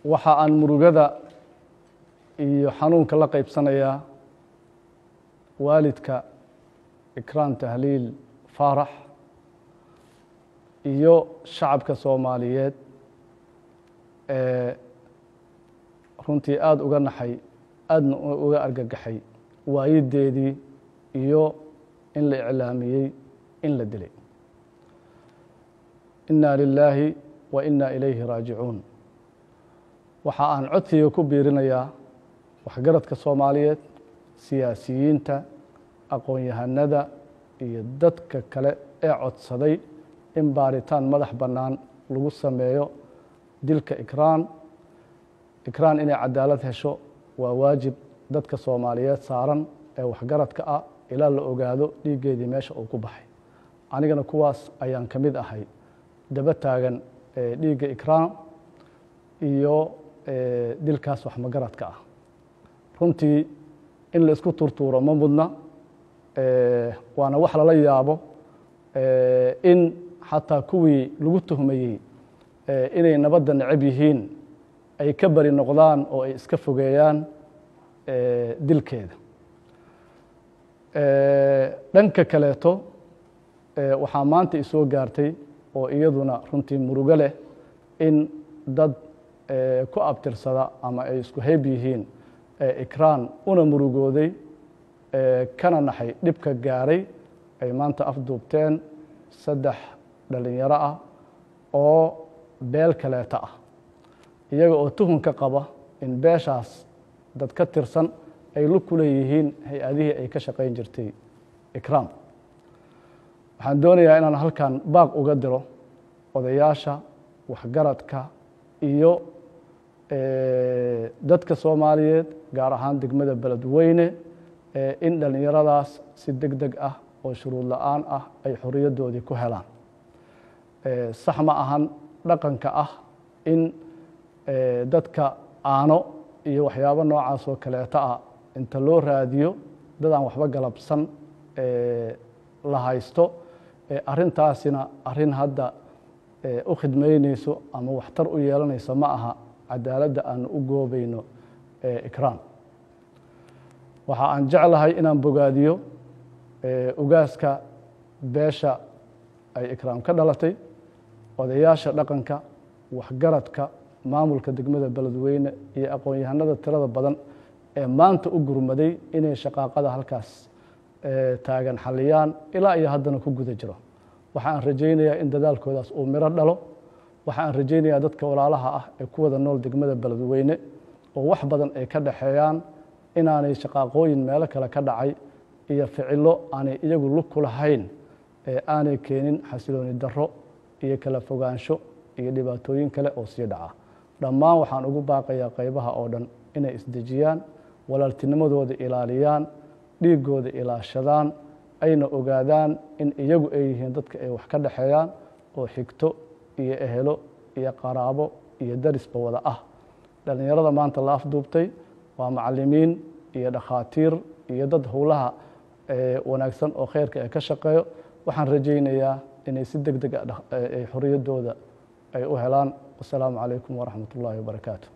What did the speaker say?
waxa aan murugada iyo xanuunka la qaybsanayaa waalidka ikraan tahliil faarax iyo shacabka soomaaliyeed ee runtii aada uga naxay aadna uga argagaxay waayideedii iyo in la iclaamiyey in la dilay inna lilaahi wa inna ilayhi raajicuun waxa aan codsiga ku biirinayaa waxgaradka soomaaliyeed siyaasiyiinta aqoon-yahanada iyo dadka kale ee codsaday in baaritaan madax bannaan lagu sameeyo dilka ikraan ikraan inay cadaalad hesho waa waajib dadka soomaaliyeed saaran ee waxgaradka ah ilaa la ogaado dhiiggeedii meesha uu ku baxay anigana kuwaas ayaan ka mid ahay daba taagan dhiigga ikraan iyo dilkaas waxmagaradka ah runtii in la isku turtuuro ma mudna waana wax lala yaabo in xataa kuwii lagu tuhmayey inay nabadda necab yihiin ay ka bari noqdaan oo ay iska fogeeyaan dilkeeda dhanka kaleeto waxaa maanta isoo gaartay oo iyaduna runtii murugo leh in dad ku abtirsada ama ay isku hayb yihiin ikraan una murugooday kana naxay dhibka gaaray ay maanta afduubteen saddex dhalinyaro ah oo beel kaleeta ah iyaga oo tuhunka qaba in beeshaas dad ka tirsan ay lu ku leeyihiin hay-adihii ay ka shaqayn jirtay ikraam waxaan doonayaa inaan halkan baaq uga diro odayaasha waxgaradka iyo dadka soomaaliyeed gaar ahaan degmada beledweyne in dhallinyaradaas si deg deg ah oo shuruud la-aan ah ay xoriyaddoodii ku helaan sax ma ahan dhaqanka ah in dadka aano iyo waxyaabo noocaas oo kaleeto ah inta loo raadiyo dadaan waxba galabsan la haysto arrintaasina arrin hadda u khidmaynayso ama waxtar u yeelanayso ma aha cadaaladda aanu u goobayno ikraan waxa aan jeclahay inaan bogaadiyo ugaaska beesha ay ikraam ka dhalatay odayaasha dhaqanka waxgaradka maamulka degmada beledweyne iyo aqoon-yahanada tirada badan ee maanta u gurmaday inay shaqaaqada halkaas taagan xaliyaan ilaa iyo haddana ku guda jiro waxa aan rajaynayaa in dadaalkoodaas uu miro dhalo waxa aan rajaynayaa dadka walaalaha ah ee ku wada nool degmada beledweyne oo wax badan ay ka dhaxeeyaan inaanay shaqaaqooyin meelo kale ka dhacay iyo ficilo aanay iyagu lug ku lahayn ee aanay keenin xasilooni darro iyo kala fogaansho iyo dhibaatooyin kale oo sii dhaca dhammaan waxaan ugu baaqayaa qaybaha oo dhan inay isdejiyaan walaaltinimadooda ilaaliyaan dhiiggooda ilaashadaan ayna ogaadaan in iyagu ay yihiin dadka ay wax ka dhexeeyaan oo xigto iyo ehelo iyo qaraabo iyo darisba wada ah dhallinyarada maanta la afduubtay waa macalimiin iyo dhakhaatiir iyo dad howlaha wanaagsan oo khayrka ee ka shaqeeyo waxaan rajaynayaa inay si deg deg a xorriyaddooda ay u helaan wasalaamu calaykum waraxmat ullaahi wabarakaatu